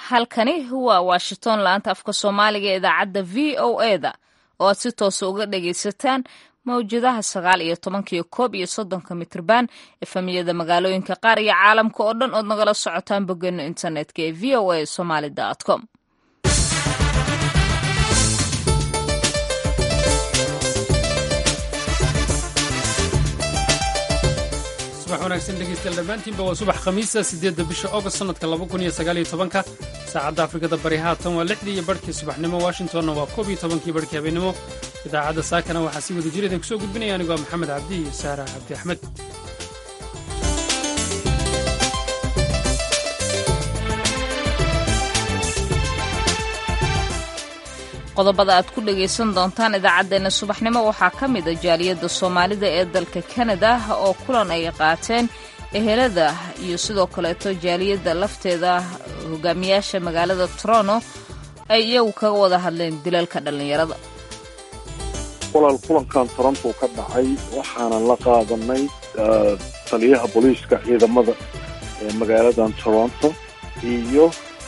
halkani waa washington laanta afka soomaaliga ee idaacadda v o e da oo aad si toosa uga dhagaysataan mawjadaha sagaal iyo tobankiyo koob iyo soddonka mitrban efamiyada magaalooyinka qaar iyo caalamka oo dhan ood nagala socotaan boggeena internetka ee v o a somaly com subax wanaagsan dhegeystayaal dhammaantiinba waa subax khamiisa siddeedda bisha august sannadka laba kun iyo sagaal iyo tobanka saacadda afrikada bari haatan waa lixdii iyo barhkii subaxnimo washingtonna waa koob iyo tobankii barhkii habeennimo idaacadda saakana waxaa si wada jirada kusoo gudbinaya anigoo ah maxamed cabdi iyo saara cabdi axmed qodobada aad ku dhagaysan doontaan idaacaddeenna subaxnimo waxaa ka mid a jaaliyadda soomaalida ee dalka kanada oo kulan ay qaateen ehelada iyo sidoo kaleeto jaaliyadda lafteeda hogaamiyaasha magaalada toronto ay iyagu kaga wada hadleen dilalka dhallinyarada walaal kulankan toronto ka dhacay waxaanan la qaadanay taliyaha booliiska ciidamada ee magaaladan toronto iyo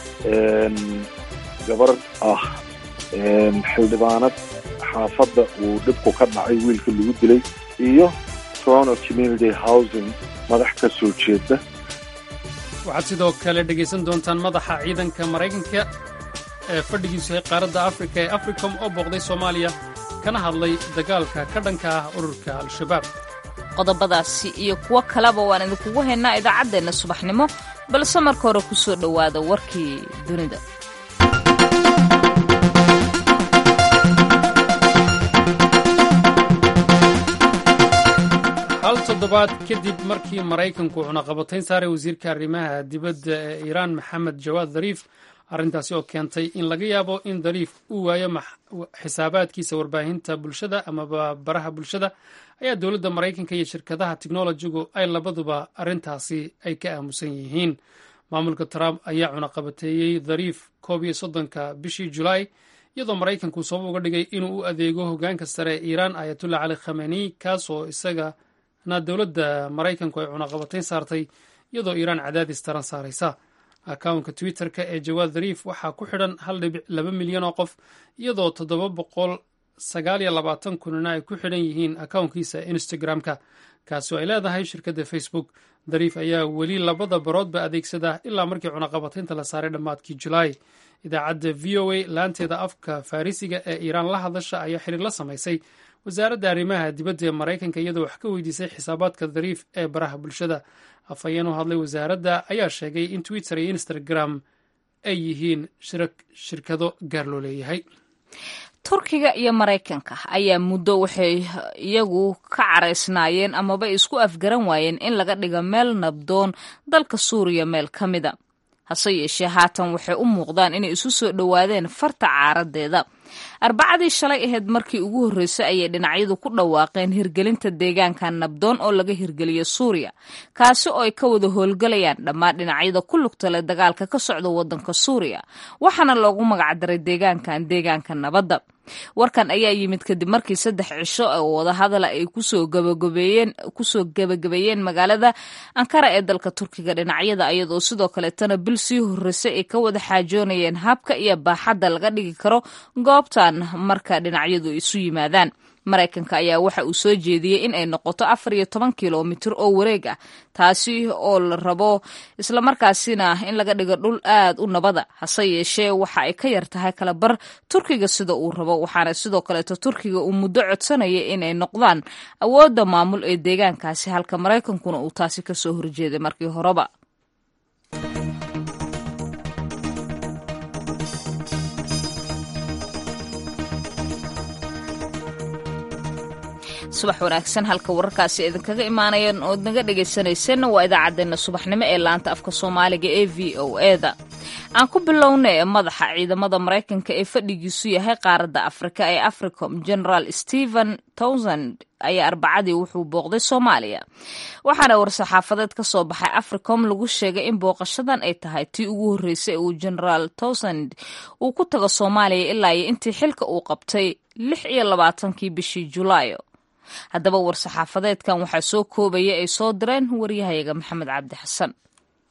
gabar ah xildhibaanad xaafadda uu dhibku ka dhacay wiilka lagu dilay iyo toronto community housing madax ka soo jeeda waxaad sidoo kale dhegaysan doontaan madaxa ciidanka maraykanka ee fadhigiisu yahay qaaradda afrika ee africom oo booqday soomaaliya kana hadlay dagaalka ka dhanka ah ururka al-shabaab qodobadaasi iyo kuwo kaleba waan idinkugu haynaa idaacaddeenna subaxnimo balse marka hore ku soo dhowaada warkii dunida hal toddobaad kadib markii maraykanku cunaqabatayn saaray wasiirka arrimaha dibadda ee iiraan maxamed jawaad dariif arrintaasi oo keentay in laga yaabo in dariif uu waayo xisaabaadkiisa warbaahinta bulshada amaba baraha bulshada ayaa dowladda maraykanka iyo shirkadaha teknolojigu ay labaduba arrintaasi ay ka aamusan yihiin maamulka trump ayaa cunaqabateeyey dariif koob iyo soddonka bishii julaay iyadoo maraykanku sabab uga dhigay inuu u adeego hogaanka sare ee iiraan ayatullah cali khameni kaasoo isaga na dowladda maraykanku ay cunaqabatayn saartay iyadoo iiraan cadaadis taran saaraysa akawnka twitter-ka ee jawaad dariif waxaa ku xidhan hal dhibic laba milyan oo qof iyadoo toddoba boqol sagaal iyo labaatan kunina ay ku xidhan yihiin akawnkiisa instagram-ka kaasi oo ay leedahay shirkadda facebook dariif ayaa weli labada baroodba adeegsada ilaa markii cunaqabataynta la saaray dhammaadkii julaay idaacadda v o a laanteeda afka farrisiga ee iiraan la hadasha ayaa xiriir la samaysay wasaaradda arrimaha dibadda ee maraykanka iyadoo wax ka weydiisay xisaabaadka dariif ee baraha bulshada afhayeen u hadlay wasaaradda ayaa sheegay in twitter iyo instagram ay yihiin shirkado gaar loo leeyahay turkiga iyo maraykanka ayaa muddo waxay iyagu ka caraysnaayeen amaba isku afgaran waayeen in laga dhigo meel nabdoon dalka suuriya meel ka mida hase yeeshee haatan waxay u muuqdaan inay isu soo dhowaadeen farta caaradeeda arbacadii shalay ahayd markii ugu horreysay ayay dhinacyadu ku dhawaaqeen hirgelinta deegaanka nabdoon oo laga hirgeliyo suuriya kaasi oo ay ka wada howlgalayaan dhammaan dhinacyada ku lugta leh dagaalka ka socda waddanka suuriya waxaana loogu magacdaray deegaankan deegaanka nabadda warkan ayaa yimid kadib markii saddex cisho oo wadahadala ay kusoo gabagabeeyeen kusoo gabagabeeyeen magaalada ankara ee dalka turkiga dhinacyada iyadoo sidoo kaleetana bil sii horreysay ay ka wada xaajoonayeen habka iyo baaxadda laga dhigi karo goobtan marka dhinacyadu isu yimaadaan maraykanka ayaa waxa uu soo jeediyey in ay noqoto afar iyo toban kilomitir oo wareeg ah taasi oo la rabo islamarkaasina in laga dhigo dhul aad u nabada hase yeeshee waxa ay ka yar tahay kala bar turkiga sida uu rabo waxaana sidoo kaleeto turkiga uu muddo codsanaya inay noqdaan awoodda maamul ee deegaankaasi halka maraykankuna uu taasi kasoo horjeeday markii horeba subax wanaagsan halka wararkaasi idinkaga imaanayeen ood naga dhegaysanaysanna waa idaacaddeenna subaxnimo ee laanta afka soomaaliga ee v o eda aan ku bilowna ee madaxa ciidamada maraykanka ee fadhigiisu yahay qaaradda afrika ee africom generaal stephen towsand ayaa arbacadii wuxuu booqday soomaaliya waxaana war-saxaafadeed ka soo baxay africom lagu sheegay in booqashadan ay tahay tii ugu horreysay uu generaal towsand uu ku tago soomaaliya ilaa iyo intii xilka uu qabtay lix iyo labaatankii bishii julaayo haddaba war-saxaafadeedkan waxaa soo koobaya ay soo direen waryahayaga maxamed cabdi xasan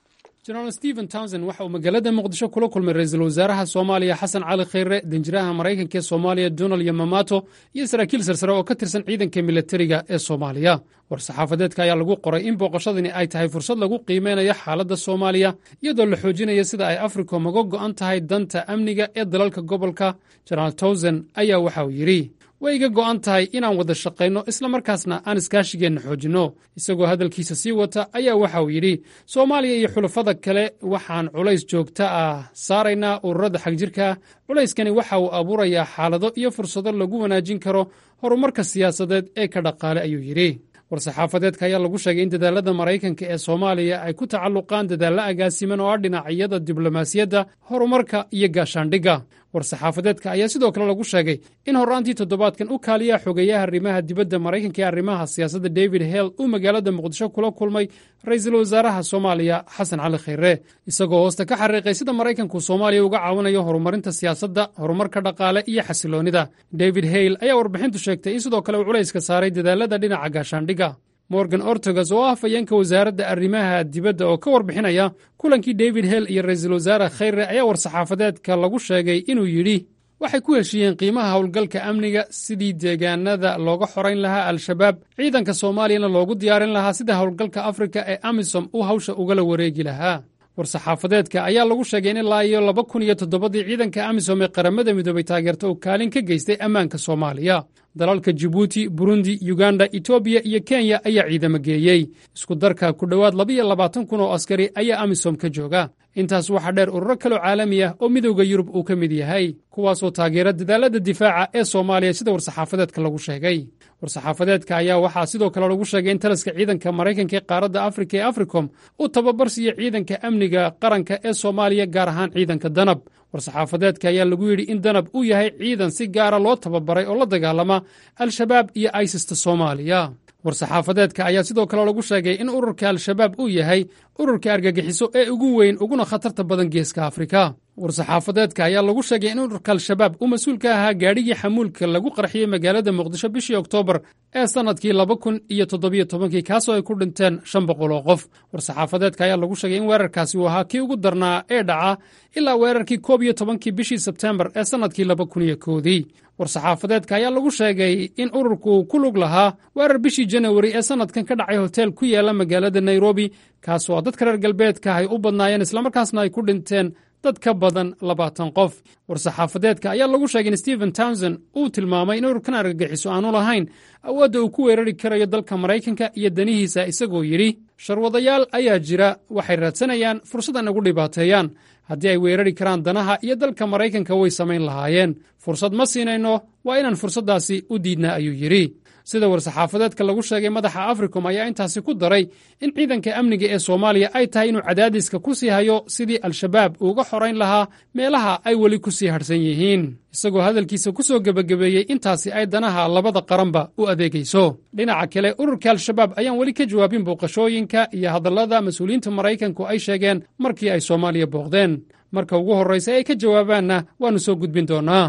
jenaraal stephen townsend waxa uu magaalada muqdisho kula kulmay ra-iisul wasaaraha soomaaliya xasan cali khayre danjiraha maraykanka ee soomaaliya donald yamamato iyo saraakiil sarsare oo ka tirsan ciidanka militariga ee soomaaliya war-saxaafadeedka ayaa lagu qoray in booqashadani ay tahay fursad lagu qiimeynayo xaaladda soomaaliya iyadoo la xoojinaya sida ay africom uga go'an tahay danta amniga ee dalalka gobolka jenaraal townsend ayaa waxa uu yidhi way iga go'an tahay inaan wada shaqayno islamarkaasna aan iskaashigeenna xoojinno isagoo hadalkiisa sii wata ayaa waxa uu yidhi soomaaliya iyo xulafada kale waxaan culays joogta ah saaraynaa ururada xagjirka culayskani waxa uu abuurayaa xaalado iyo fursado lagu wanaajin karo horumarka siyaasadeed ee ka dhaqaale ayuu yidhi war-saxaafadeedka ayaa lagu sheegay in dadaalada maraykanka ee soomaaliya ay ku tacalluqaan dadaallo agaasiman oo ah dhinacyada diblomaasiyadda horumarka iyo gaashaandhigga war-saxaafadeedka ayaa sidoo kale lagu sheegay in horraantii toddobaadkan u kaaliyaha xogeeyaha arrimaha dibadda maraykanka ee arrimaha siyaasadda david hell uu magaalada muqdisho kula kulmay ra-iisul wasaaraha soomaaliya xasan cali khayre isagoo hoosta ka xariiqay sida maraykanku soomaaliya uga caawinayo horumarinta siyaasadda horumarka dhaqaale iyo xasiloonnida david hale ayaa warbixintu sheegtay in sidoo kale uu culayska saaray dadaalada dhinaca gaashaandhigga morgan ortogas oo ah fayeenka wasaaradda arrimaha dibadda oo ka warbixinaya kulankii david hell iyo ra-iisul wasaare khayre ayaa war-saxaafadeedka lagu sheegay inuu yidhi waxay ku heshiiyeen qiimaha howlgalka amniga sidii deegaanada looga xorayn lahaa al-shabaab ciidanka soomaaliyana loogu diyaarin lahaa sida howlgalka afrika ee amisom uu hawsha ugala wareegi lahaa war-saxaafadeedka ayaa lagu sheegay in ilaa iyo laba kun iyo toddobadii ciidanka amisom ee qaramada midoobay taageerta uu kaalin ka geystay ammaanka soomaaliya dalalka jibuuti burundi yuganda etoobiya iyo kenya ayaa ciidamo geeyey isku darka ku dhowaad labaiyo labaatan kun oo askari ayaa amisom ka jooga intaas waxaa dheer ururo kaloo caalami ah oo midowda yurub uu ka mid yahay kuwaasoo taageera dadaalada difaaca ee soomaaliya sida war-saxaafadeedka lagu sheegay war-saxaafadeedka ayaa waxaa sidoo kale lagu sheegay in taliska ciidanka maraykanka ee qaaradda afrika ee africom uu tababar siiyo ciidanka amniga qaranka ee soomaaliya gaar ahaan ciidanka danab war-saxaafadeedka ayaa lagu yidhi in danab uu yahay ciidan si gaara loo tababaray oo la dagaalama al-shabaab iyo aisista soomaaliya war-saxaafadeedka ayaa sidoo kale lagu sheegay in ururka al-shabaab uu yahay ururka argagixiso ee ugu weyn uguna khatarta badan geeska afrika war-saxaafadeedka ayaa lagu sheegay in ururka al-shabaab uu mas-uul ka ahaa gaadhigii xamuulka lagu qarxiyey magaalada muqdisho bishii oktoobar ee sannadkii laba kun iyo toddobiyo tobankii kaasoo ay ku dhinteen shan boqol oo qof war-saxaafadeedka ayaa lagu sheegay in weerarkaasi uu ahaa kii ugu darnaa ee dhaca ilaa weerarkii koob iyo tobankii bishii sebtembar ee sannadkii laba kun iyo koodii war-saxaafadeedka ayaa lagu sheegay in ururku ku lug lahaa weerar bishii janawari ee sannadkan ka dhacay hotel ku yaala magaalada nairobi kaasoo dadka reer galbeedka ay u badnaayeen islamarkaasna ay ku dhinteen dad ka badan labaatan qof war-saxaafadeedka ayaa lagu sheegay in stephen townsend uu tilmaamay in ururkan argagixiso aanu lahayn awoodda uu ku weerari karayo dalka maraykanka iyo danihiisa isagoo yidhi sharwadayaal ayaa jira waxay raadsanayaan fursad ay nagu dhibaateeyaan haddii ay weerari karaan danaha iyo dalka maraykanka way samayn lahaayeen fursad ma siinayno waa inaan fursaddaasi u diidnaa ayuu yidhi sida war-saxaafadeedka lagu sheegay madaxa africom ayaa intaasi ku daray in ciidanka amniga ee soomaaliya ay tahay inuu cadaadiska ku sii hayo sidii al-shabaab uuga xorayn lahaa meelaha ay weli ku sii hadhsan yihiin isagoo hadalkiisa ku soo gebagabeeyey intaasi ay danaha labada qaranba u adeegayso dhinaca kale ururka al-shabaab ayaan weli ka jawaabin booqashooyinka iyo hadallada mas-uuliyiinta maraykanku ay sheegeen markii ay soomaaliya booqdeen marka ugu horraysa ay ka jawaabaanna waannu soo gudbin doonnaa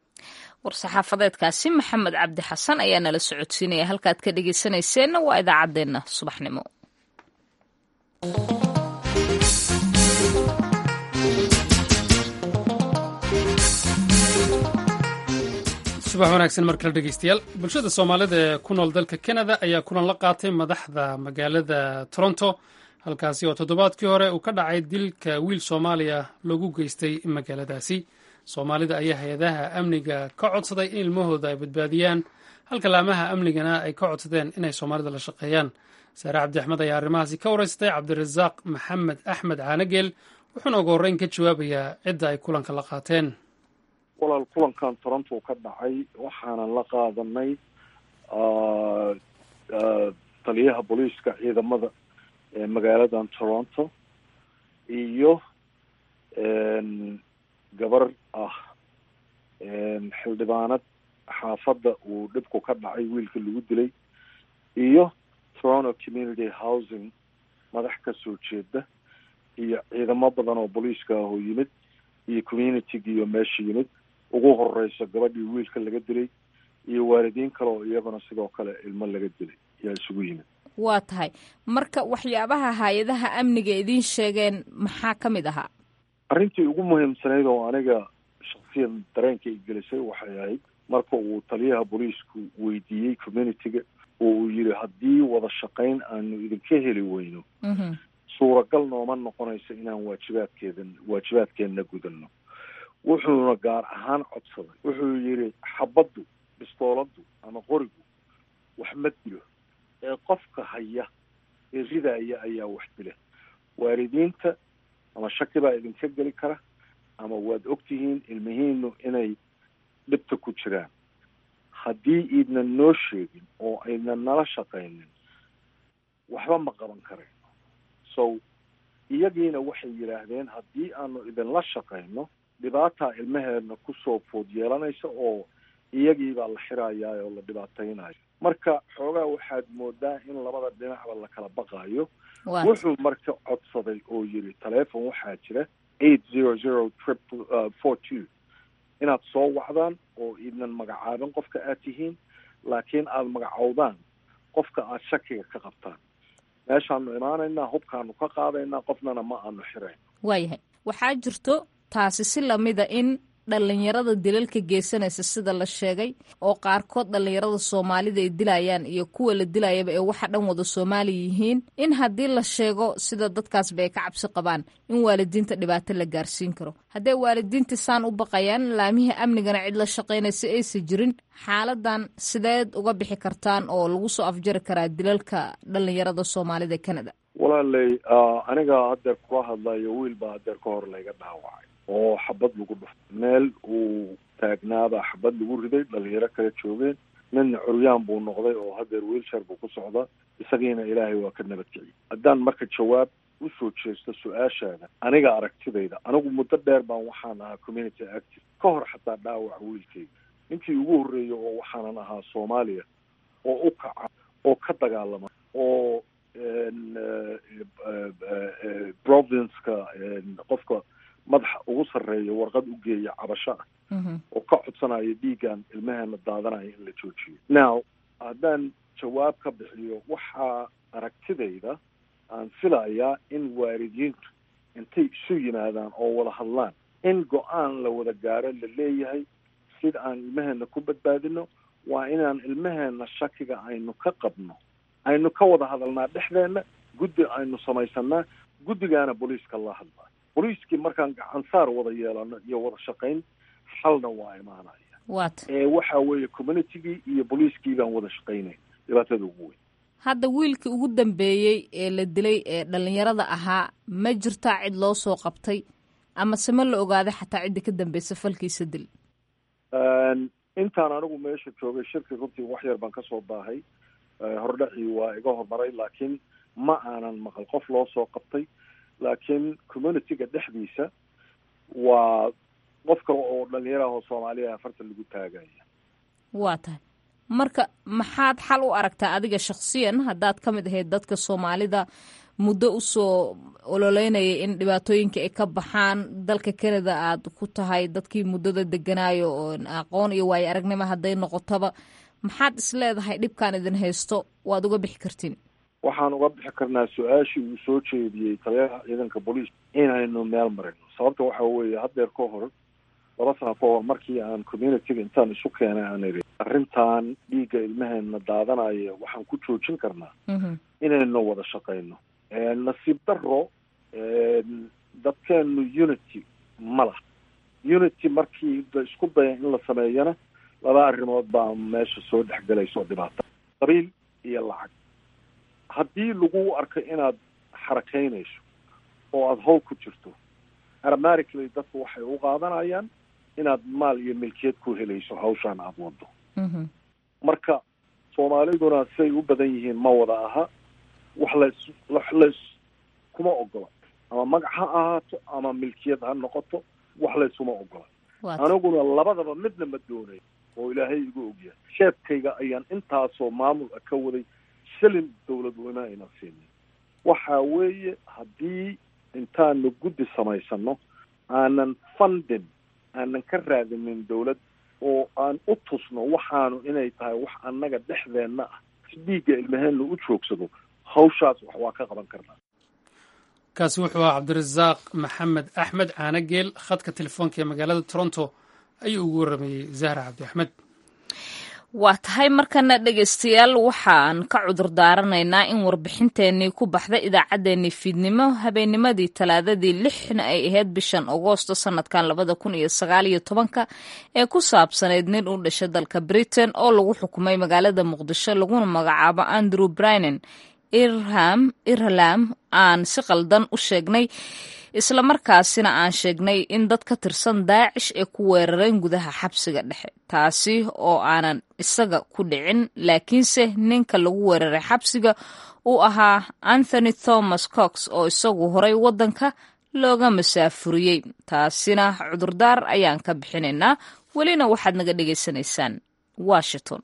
war-saxaafadeedkaasi maxamed cabdi xasan ayaa nala socodsiinaya halkaad ka dhegeysanayseena waa idaacaddeenna subaxnimo subax wanaagsan mar kale dhegeystayaal bulshada soomaalida ee ku nool dalka kanada ayaa kulan la qaatay madaxda magaalada toronto halkaasi oo toddobaadkii hore uu ka dhacay dilka wiil soomaaliya loogu geystay magaaladaasi soomaalida ayaa hay-adaha amniga ka codsaday in ilmahooda ay badbaadiyaan halka laamaha amnigana ay ka codsadeen inay soomaalida la shaqeeyaan saare cabdi axmed ayaa arrimahaasi ka waraystay cabdirasaaq maxamed axmed caanageel wuxuuna ugu horreyn ka jawaabayaa cidda ay kulanka la qaateen walaal kulankan toronto ka dhacay waxaanan la qaadanay taliyaha booliiska ciidamada ee magaaladan toronto iyo gabar ah xildhibaanad xaafadda uu dhibku ka dhacay wiilka lagu dilay iyo toronto community housing madax ka soo jeeda iyo ciidamo badan oo booliiska ah oo yimid iyo communitigiiyo meesha yimid ugu horeyso gabadhii wiilka laga dilay iyo waalidiin kale oo iyaguna sidoo kale ilmo laga dilay yaa isugu yimid waa tahay marka waxyaabaha hay-adaha amniga idiin sheegeen maxaa ka mid ahaa arrintii ugu muhiimsanayd oo aniga shaksiyan dareenka i gelisay waxay ahayd marka uu taliyaha booliisku weydiiyey communityga oo uu yidhi haddii wada shaqayn aanu idinka heli weyno suuragal nooma noqonayso inaan waajibaadkeedan waajibaadkeenna gudano wuxuuna gaar ahaan codsaday wuxuu yidhi xabaddu bistooladdu ama qorigu wax ma dilo ee qofka haya ee ridaaya ayaa wax dila waalidiinta ama shaki baa idinka geli kara ama waad ogtihiin ilmihiinu inay dhibta ku jiraan haddii iidnan noo sheegin oo aynan nala shaqaynin waxba ma qaban karayno so iyagiina waxay yidhaahdeen haddii aanu idinla shaqayno dhibaataa ilmaheedna kusoo food yeelanaysa oo iyagiibaa la xirayaa oo la dhibaataynayo marka xoogaa waxaad moodaa in labada dhinacba la kala baqaayo wuxuu marka codsaday oo yidhi taleefon waxaa jira eight zero zero triple four two inaad soo wacdaan oo idnan magacaabin qofka aad tihiin laakiin aada magacowdaan qofka aad shakiga ka qabtaan meeshaanu imaanaynaa hubkaanu ka qaadaynaa qofnana ma aanu xirayn waayahay waxaa jirto taasi si lamida in dhallinyarada dilalka geysanaysa sida la sheegay oo qaarkood dhallinyarada soomaalida ay dilayaan iyo kuwa la dilayaba ee waxa dhan wada soomaali yihiin in haddii la sheego sida dadkaasba ay ka cabsi qabaan in waalidiinta dhibaato la gaarsiin karo haddee waalidiinta saan u baqayaan laamihii amnigana cid la shaqaynaysa aysa jirin xaaladan sideed uga bixi kartaan oo lagu soo afjari karaa dilalka dhallinyarada soomaalida ee canada walaaley aniga haddeer kula hadlayo wiil baa haddeer ka hor layga dhaawacay oo xabad lagu dhufto meel uu taagnaabaa xabad lagu riday dhalinyaro kala joogeen midna curyaan buu noqday oo haddeer wiilshar buu ku socdaa isagiina ilaahay waa ka nabadkiciyay haddaan marka jawaab usoo jeesto su-aashaada aniga aragtidayda anigu muddo dheer baan waxaan ahaa community active ka hor xataa dhaawaca wiilkayga ninkii ugu horreeyay oo waxaanan ahaa soomaaliya oo u kaca oo ka dagaalama oo provinceka qofka madaxa ugu sarreeya warqad u geeya cabasho ah oo ka codsanayo dhiigan ilmaheena daadanayo in la joojiyo now haddaan jawaab ka bixiyo waxaa aragtidayda aan filayaa in waalidiintu intay isu yimaadaan oo wada hadlaan in go-aan la wada gaaro la leeyahay sida aan ilmaheena ku badbaadino waa inaan ilmaheena shakiga aynu ka qabno aynu ka wada hadalnaa dhexdeena guddi aynu samaysanaa guddigaana booliiska la hadlaa booliiskii markaan gacansaar wada yeelano iyo wada shaqayn xalna waa imaanaya wat ee waxa weeye communitygii iyo booliiskii baan wada shaqaynayn dhibaatada ugu weyn hadda wiilkii ugu dambeeyey ee la dilay ee dhallinyarada ahaa ma jirtaa cid loo soo qabtay amase ma la ogaaday xataa cidda ka dambeysa falkiisa dil intaan anigu meesha joogay shirki runtii wax yar baan kasoo baahay hordhacii waa iga hormaray laakiin ma aanan maqal qof loo soo qabtay laakiin communityga dhexdiisa waa qof kale oo dhalinyaraha oo soomaaliya afartan lagu taagaya waa tahay marka maxaad xal u aragtaa adiga shaksiyan haddaad ka mid ahayd dadka soomaalida muddo usoo ololeynaya in dhibaatooyinka ay ka baxaan dalka canada aad ku tahay dadkii muddada deganaayo oo aqoon iyo waayo aragnimo hadday noqotaba maxaad is leedahay dhibkaan idin haysto waad uga bixi kartiin waxaan uga bixi karnaa su-aashii uu soo jeediyey taliyaha ciidanka booliis inaynu meel marino sababta waxa weeye haddeer ka hor laba sano ka hor markii aan communityga intaan isu keenay aan iri arrintan dhiigga ilmaheena daadanaya waxaan ku joojin karnaa inaynu wada shaqayno nasiib daro dadkeenu unity ma laha unity markii la isku daya in la sameeyana laba arrimood baa meesha soo dhexgelayso dhibaata qabiil iyo lacag haddii lagu arko inaad xarakaynayso oo aada howl ku jirto automatically dadku waxay u qaadanayaan inaad maal iyo milkiyad ku helayso hawshaan aada wado marka soomaaliduna siay u badan yihiin ma wada aha wax lays wax lays kuma ogola ama magac ha ahaato ama milkiyad ha noqoto wax laysuma ogola aniguna labadaba midna ma doonayo oo ilaahay igu ogyahay sheebkayga ayaan intaasoo maamul ka waday shilin dawlad weyne ayna siinin waxa weeye haddii intaanu guddi samaysano aanan fundin aanan ka raadinin dawlad oo aan u tusno waxaanu inay tahay wax annaga dhexdeenna ah si dhiigga ilmaheena u joogsado hawshaas wax waa ka qaban karnaa kaasi wuxuu ahaa cabdirasaaq maxamed axmed caanageel khadka telefoonka ee magaalada toronto ayuu ugu warramayey zahra cabdi axmed waa tahay markana dhegaystayaal waxaan ka cudur daaranaynaa in warbixinteenii ku baxda idaacaddeenii fiidnimo habeennimadii talaadadii lixna ay ahayd bishan agoosto sanadkan labada kun iyo sagaal iyo tobanka ee ku saabsanayd nin u dhashay dalka britain oo lagu xukumay magaalada muqdisho laguna magacaabo andrew brinen irham irlam aan si qaldan u sheegnay islamarkaasina aan sheegnay in dad ka tirsan daacish ay ku weerareen gudaha xabsiga dhexe taasi oo aanan isaga ku dhicin laakiinse ninka lagu weeraray xabsiga uu ahaa anthony thomas cox oo isagu horay waddanka looga masaafuriyey taasina cudurdaar ayaan ka bixinaynaa welina waxaad naga dhegaysanaysaan washington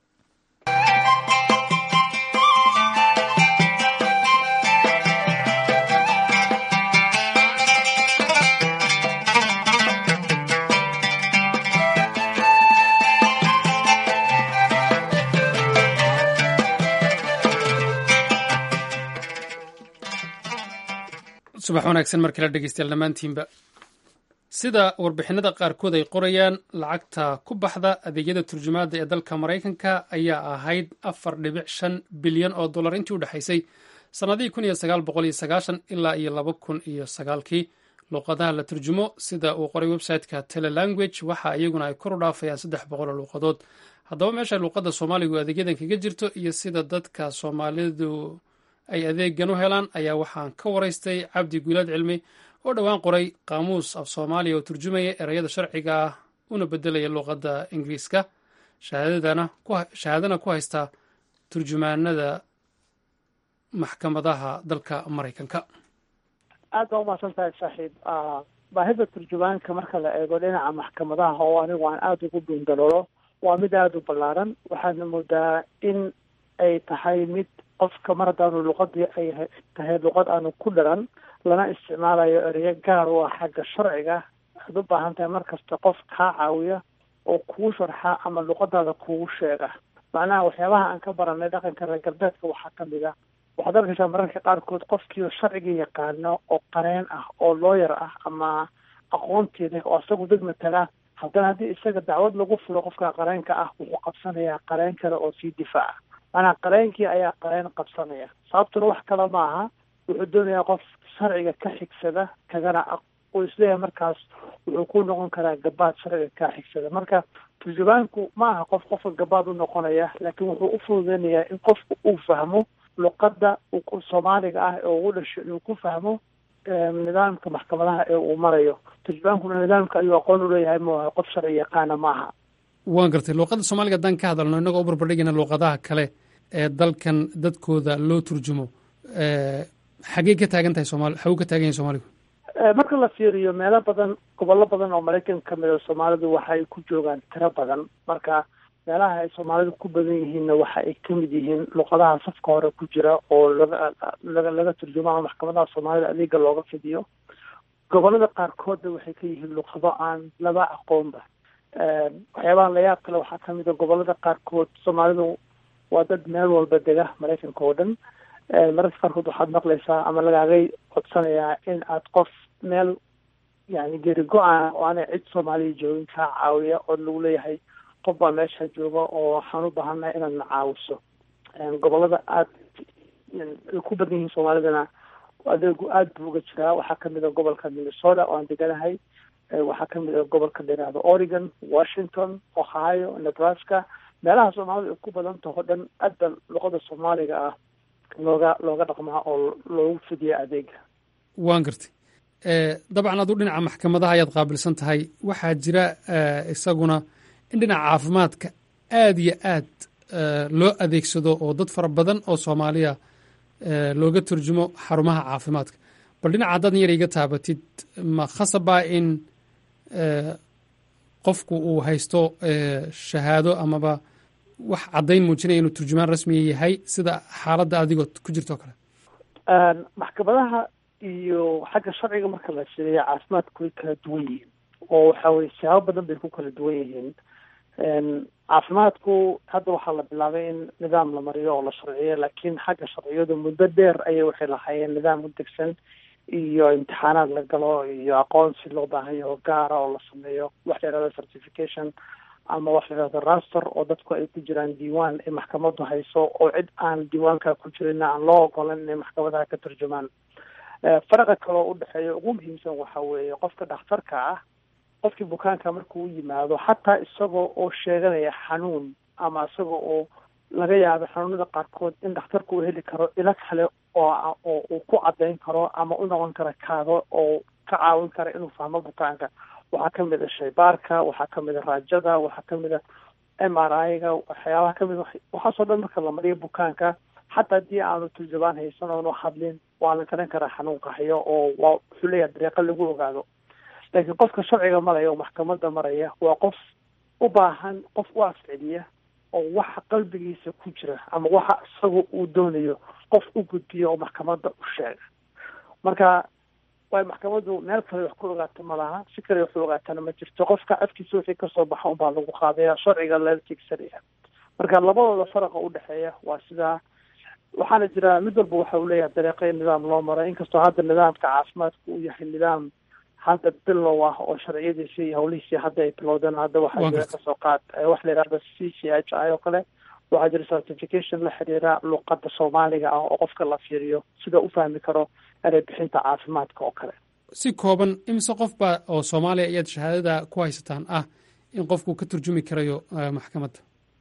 subax wanaagsan mar kale dhegeystayaal dhammaantiinba sida warbixinada qaarkood ay qorayaan lacagta ku baxda adeegyada turjumaadda ee dalka maraykanka ayaa ahayd afar dhibic shan bilyan oo dollar intii u dhexaysay sannadihii kun iyo sagaal boqol iyo sagaashan ilaa iyo laba kun iyo sagaalkii luuqadaha la turjumo sida uu qoray website-ka telelanguage waxa iyaguna ay kor u dhaafayaan saddex boqol oo luuqadood haddaba meesha luuqadda soomaaligu adeegyadan kaga jirto iyo sida dadka soomaalidu ay adeegan u helaan ayaa waxaan ka waraystay cabdi guulaad cilmi oo dhowaan qoray qaamuus af soomaaliya oo turjumaya ereyada sharciga ah una bedelaya luuqadda ingiriiska shahaadana ku haysta turjumaanada maxkamadaha dalka maraykanka aad baa umahadsan tahay saaxiib baahida turjumaanka marka la eego dhinaca maxkamadaha oo anigu aan aada ugu dhuundaloolo waa mid aada u ballaaran waxaadna moodaa in ay tahay mid qofka mar haddaanu luqadii ay tahay luqad aanu ku dharan lana isticmaalayo ereyo gaar u ah xagga sharciga waxaad u baahan tahay mar kasta qof kaa caawiya oo kugu sharxa ama luqadaada kugu sheega macnaha waxyaabaha aan ka baranay dhaqanka reer galbeedka waxaa kamid a waxaad arkaysaa mararka qaarkood qofkiio sharcigii yaqaano oo qareen ah oo looyar ah ama aqoontii leh oo isagu dad matala haddana haddii isaga dacwad lagu furo qofka qareenka ah wuxuu qabsanayaa qareen kale oo sii difaaca maanaa qareenkii ayaa qareen qabsanaya sababtuna wax kale ma aha wuxuu doonayaa qof sharciga ka xigsada kagana uu isleeyahay markaas wuxuu ku noqon karaa gabaad sharciga ka xigsada marka turjubaanku ma aha qof qofka gabaad u noqonaya laakiin wuxuu u fududeynayaa in qofku uu fahmo luqadda soomaaliga ah ee ugu dhasho inuu ku fahmo nidaamka maxkamadaha ee uu marayo turjubaankuna nidaamka ayuu aqoon uleeyahay maaha qof sharci yaqaana maaha waan gartay luuqadda soomaaliga haddaan ka hadalno innagoo u barbardhigayna luuqadaha kale ee dalkan dadkooda loo turjumo xagee ka taagan tahay soomali xaguu ka taagan yahay soomaaligu marka la fiiriyo meelo badan gobollo badan oo maraykan ka mid a soomaalidu waxay ku joogaan tiro badan marka meelaha ay soomaalidu ku badan yihiinna waxa ay ka mid yihiin luqadaha safka hore ku jira oo laga laga laga turjumo ama maxkamadaha soomaalida adeega looga fidiyo gobollada qaarkoodna waxay ka yihiin luqado aan laba aqoonba waxyaabaha layaab kale waxaa kamid a gobollada qaarkood soomaalidu waa dad meel walba dega maraykanka oo dhan mararka qaarkood waxaad maqlaysaa ama lagaagay codsanayaa in aad qof meel yani geri go-aan oo aanay cid soomaaliya joogin kaa caawiya oo lagu leeyahay qof baa meesha jooga oo waxaan u baahannahay inaad na caawiso gobollada aad ay ku badan yihiin soomaalidana adeegu aada buu uga jiraa waxaa kamid a gobolka minnesota oo aan deganahay waxaa kamid a gobolka la yihahdo oregon washington ohio nebraska meelaha soomaalidu ay ku badan taho dhan aad ba luqada soomaaliga ah looga looga dhaqmaa oo loogu fidiya adeega waan gartay dabcan aduu dhinaca maxkamadaha ayaad qaabilsan tahay waxaa jira isaguna in dhinaca caafimaadka aada iyo aad loo adeegsado oo dad fara badan oo soomaaliya looga turjumo xarumaha caafimaadka bal dhinaca haddaad yar iga taabatid ma khasabaa in qofku uu haysto shahaado amaba wax caddayn muujinaya inuu turjumaan rasmiya yahay sida xaaladda adigoo ku jirto o kale maxkamadaha iyo xagga sharciga marka la fiiriya caafimaadku way kala duwan yihiin oo waxa weye siyaabo badan bay ku kala duwan yihiin caafimaadku hadda waxaa la bilaabay in nidaam la mariyo oo la sharciyo laakiin xagga sharciyadu muddo dheer ayay waxay lahaayeen nidaam u degsan iyo imtixaanaad la galo iyo aqoonsi loo baahan yaho gaara oo la sameeyo wax la yihahdo certification ama wax la yihahdo raster oo dadku ay ku jiraan diiwaan ay maxkamadu hayso oo cid aan diiwaanka ku jirin aan loo ogolan inay maxkamadaha ka turjumaan faraqa kaloo udhexeeya ugu muhiimsan waxa weeye qofka dhakhtarka ah qofkii bukaanka markuu u yimaado xataa isagoo oo sheeganaya xanuun ama isagoo oo laga yaabo xanuunada qaarkood in dhakhtarku uu heli karo ilo kale oo oo uu ku caddayn karo ama u noqon kara kaado oo ka caawin kara inuu fahmo bukaanka waxaa kamid a shaybaarka waxaa kamid a raajada waxaa kamid a m r i-ga waxyaabaha kamid waxaasoo dhan marka la mariyo bukaanka xataa haddii aanu turjubaan haysan oonu hadlin waa la garan karaa xanuun qaxyo oo waa wuxuu leeyahay dariiqo lagu ogaado laakiin qofka sharciga maraya oo maxkamada maraya waa qof u baahan qof u afceliya oo waxa qalbigiisa ku jira ama waxa isaga uu doonayo qof u gudbiya oo maxkamada u sheega marka waay maxkamadu meel kale wax ku ogaato ma laha si kale wax u ogaatana ma jirto qofka afkiisa wixii kasoo baxa unbaa lagu qaadaya sharciga lala tigsanaya marka labadooda faraqa udhexeeya waa sidaa waxaana jira mid walba waxa uu leeyahay dariiqo nidaam loo maray inkastoo hadda nidaamka caafimaadka uu yahay nidaam hadda bilow ah oo sharciyadiisi iyo hawlihiisii hadda ay bilowdeen hadda waxaa jira kasoo qaad waxa la yihahda c c h i oo kale waxaa jira certification la xiriira luqada soomaaliga ah oo qofka la fiiriyo sida u fahmi karo erey bixinta caafimaadka oo kale si kooban imise qof baa oo soomaaliya ayaad shahaadada ku haysataan ah in qofku ka turjumi karayo maxkamadda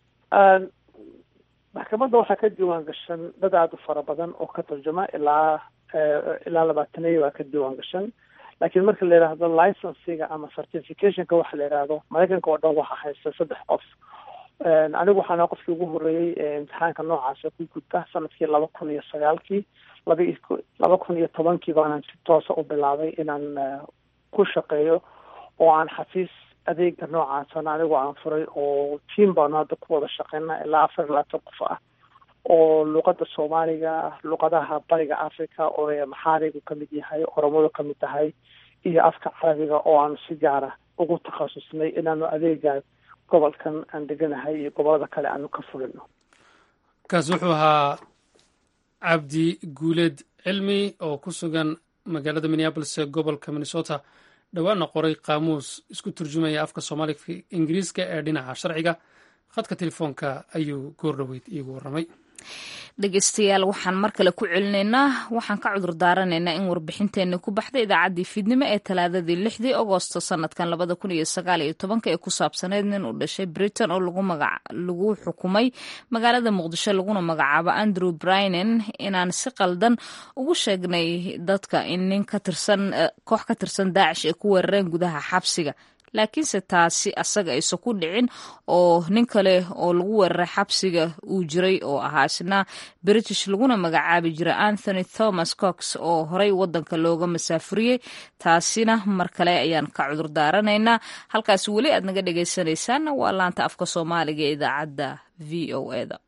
maxkamadda waxaa ka diiwaan gashan dad aada u fara badan oo ka turjuma ilaa ilaa labaataniyo waa ka diiwaan gashan laakiin marka la yidhaahdo licensiga ama certificationka waxa la yidhaahdo maraykanka oo dhan waxaa haysta saddex qof anigu waxaana qofkii ugu horreeyey imtixaanka noocaasa ku gudba sanadkii laba kun iyo sagaalkii laba laba kun iyo tobankii baanan si toosa u bilaabay inaan ku shaqeeyo oo aan xafiis adeega noocaasana anigu aan furay oo tiam baanu hadda ku wada shaqeyna ilaa afar iyo labaatan qof ah oo luqada soomaaliga luqadaha bariga africa oo maxaarigu kamid yahay oromadu kamid tahay iyo afka carabiga oo aanu si gaara ugu takhasusnay inaanu adeega gobolkan aan deganahay iyo gobolada kale aanu ka fulino kaas wuxuu ahaa cabdi guuleed cilmi oo ku sugan magaalada minneabolis ee gobolka minnesota dhowaana qoray qaamuus isku turjumaya afka soomaaliga ingiriiska ee dhinaca sharciga khadka telefoonka ayuu goor dhoweyd iigu warramay dhegeystayaal waxaan mar kale ku celinaynaa waxaan ka cudur daaranaynaa in warbixinteenni ku baxday idaacaddii fiidnimo ee talaadadii lixdii agosto sanadkan labada kun iyo sagaal iyo tobanka ee ku saabsaneyd nin uu dhashay britain oo lagu xukumay magaalada muqdisho laguna magacaabo andrew brinen inaan si qaldan ugu sheegnay dadka in nin ka tirsan koox ka tirsan daacish ay ku weerareen gudaha xabsiga laakiinse taasi asaga aysan ku dhicin oo nin kale oo lagu weeraray xabsiga uu jiray oo ahaa isna british laguna magacaabi jiray anthony thomas cox oo horey wadanka looga masaafuriyey taasina mar kale ayaan ka cudur daaranaynaa halkaas weli aad naga dhegeysanaysaanna waa laanta afka soomaaliga ee idaacadda v o e da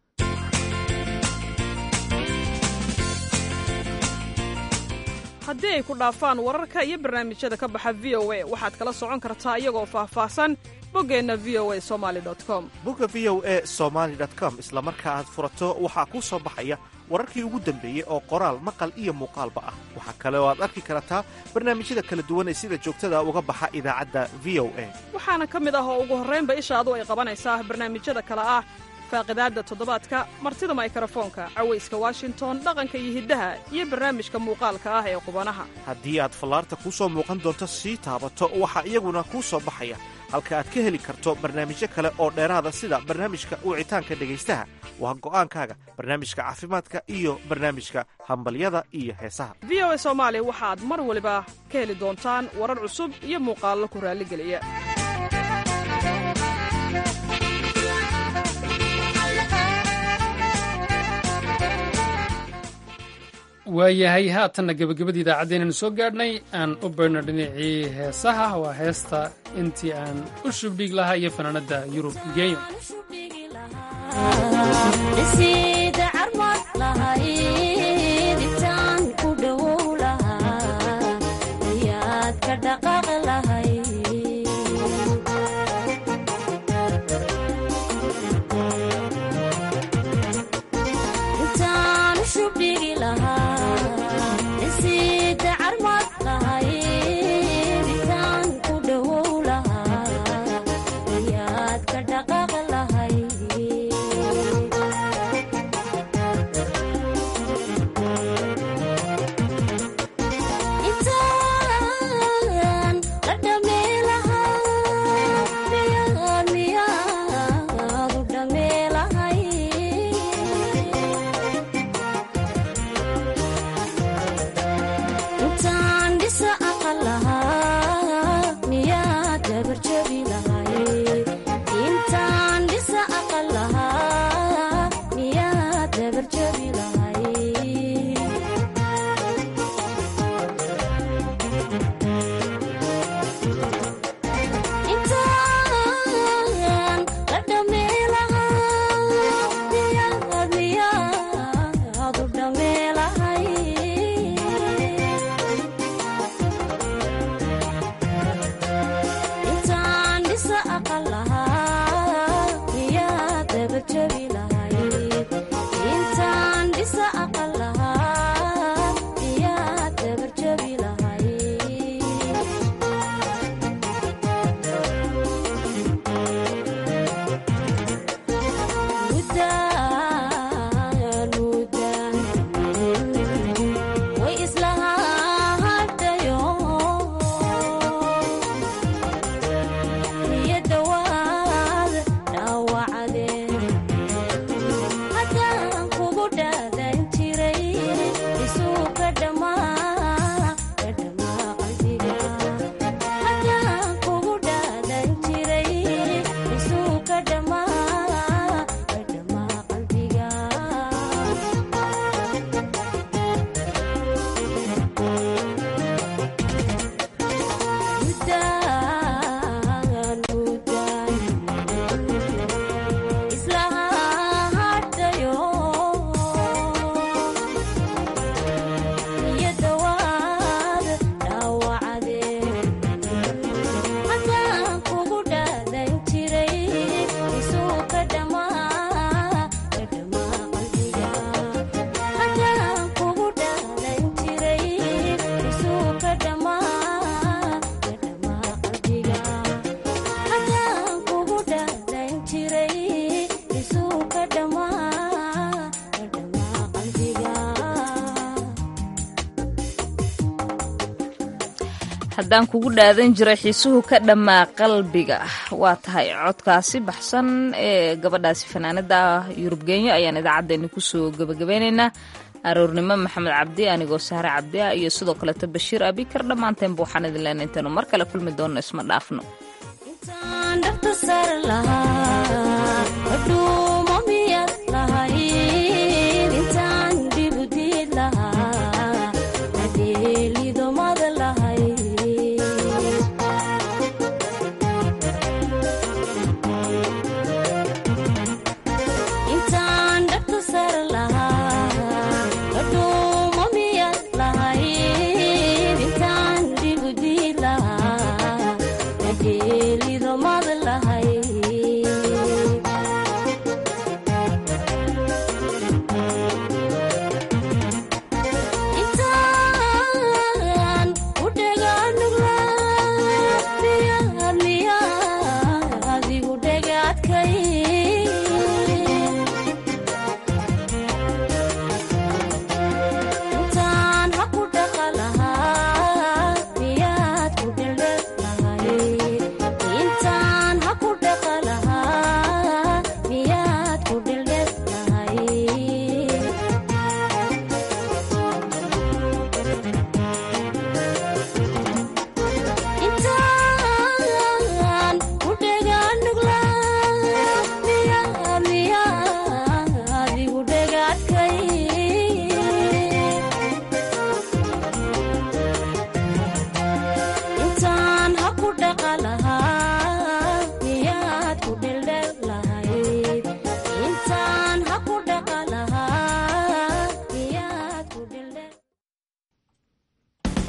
haddii ay ku dhaafaan wararka iyo barnaamijyada ka baxa v o a waxaad kala socon kartaa iyagoo faahfaahsan boggeenna v o a somali com bogga v o e somaali com isla marka aad furato waxaa kuu soo baxaya wararkii ugu dambeeyey oo qoraal maqal iyo muuqaalba ah waxaa kale oo aad arki kartaa barnaamijyada kala duwan ee sida joogtada uga baxa idaacadda v o a waxaana ka mid ah oo ugu horraynba ishaadu ay qabanaysaa barnaamijyada kale ah faaqidaadda toddobaadka martida maykarafoonka cawayska washington dhaqanka iyo hiddaha iyo barnaamijka muuqaalka ah ee qubanaha haddii aad fallaarta kuu soo muuqan doonto sii taabato waxaa iyaguna kuu soo baxaya halka aad ka heli karto barnaamijyo kale oo dheeraada sida barnaamijka wicitaanka dhegaystaha waa go'aankaaga barnaamijka caafimaadka iyo barnaamijka hambalyada iyo heesaha v o a soomaali waxaad mar waliba ka heli doontaan warar cusub iyo muuqaallo ku raalligeliya waayahay haatanna gebagabadii idaacaddeenanu soo gaadhnay aan u baydhno dhinacii heesaha waa heesta intii aan u shubdhig lahaa iyo fanaanadda yurub geeyo haddaan kugu dhaadan jiray xiisuhu ka dhammaa qalbiga waa tahay codkaasi baxsan ee gabadhaasi fanaanada yurub genyo ayaan idaacaddeenni kusoo gebagabeynaynaa aroornimo maxamed cabdi anigoo sahre cabdi ah iyo sidoo kaleeto bashiir abikar dhammaanteenba waxaan idin leenay intaynu mar kale kulmi doonno isma dhaafno